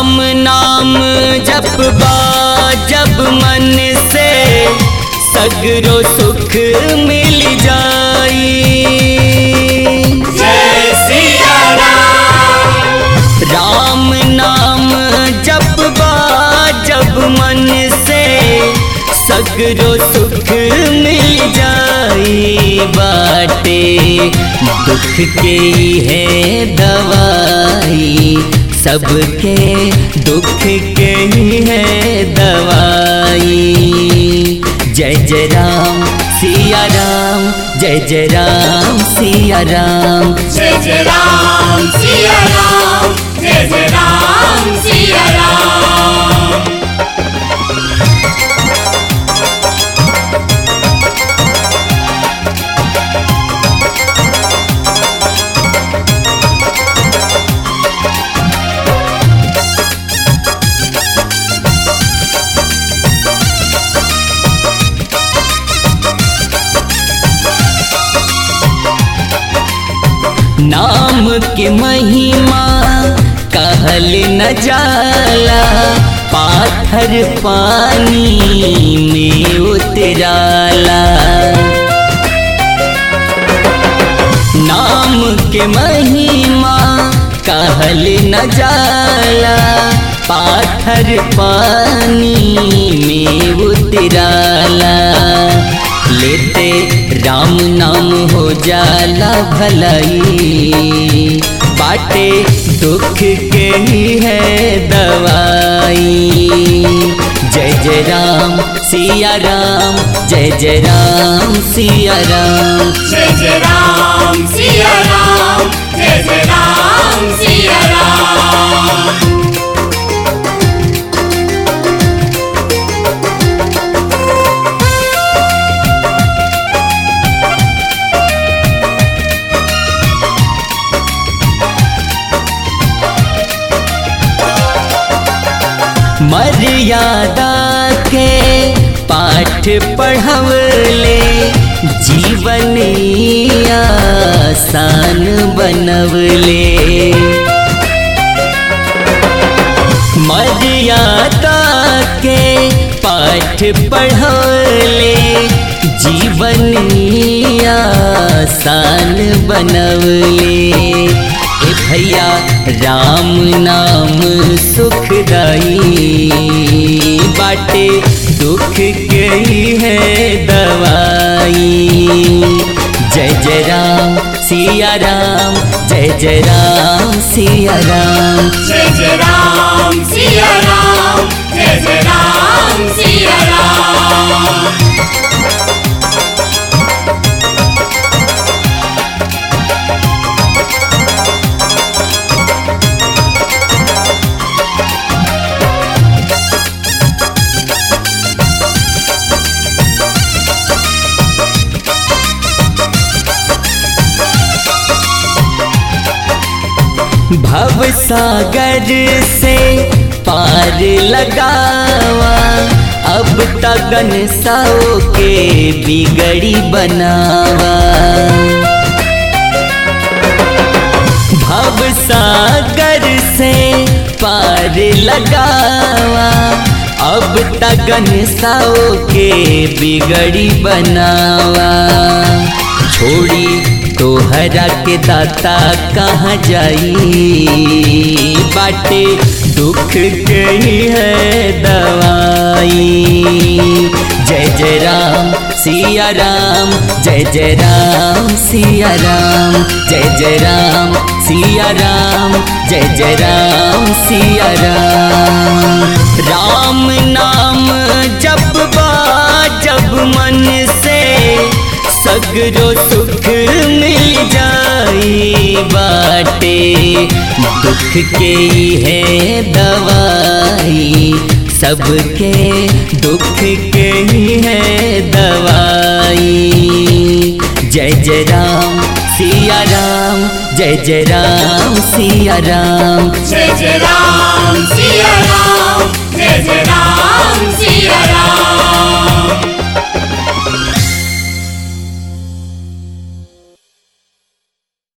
राम नाम जप जब मन से सगरो सुख मिल जाई जय सिया राम राम नाम जप जब मन से सगरो सुख मिल जाई बाटे दुख के है दवाई सबके दुख के है दवाई जय जय राम सिया राम जय जय राम सिया राम जय जय राम सिया राम जय जय राम सिया राम नाम के महिमा कहल न जाला पाथर पानी में उतराला नाम के महिमा कहल न जाला पाथर पानी में उतराला लेते राम नाम हो जाला भलाई बाटे दुख के ही है दवाई जय जय राम सिया राम जय जय राम सिया राम जय जय राम सिया राम जय जय राम सिया राम मर्यादा के पाठ पढ़वले जीवन आसान बनवले मर्यादा के पाठ पढ़वले जीवन आसान बनवले ए भैया राम नाम सुखदाई बाटे दुख के ही है दवाई जय जय राम सिया राम जय जय राम सिया राम जय जय राम सिया राम जय जय राम सिया राम भव सागर से पार लगावा अब तगन साओ के बिगड़ी बनावा भव सागर से पार लगावा अब तगन साओ के बिगड़ी बनावा छोड़ी तोहरा के दाता कहाँ जाई बाटे दुख के ही है दवाई जय जय राम सिया राम जय जय राम सिया राम जय जय राम सिया राम जय जय राम सिया राम राम नाम जप जब मन से सगरो सुख मिल जाई बाटे दुख के है दवाई सबके दुख के है दवाई जय जय राम सिया राम जय जय राम सिया राम जय जय राम सिया राम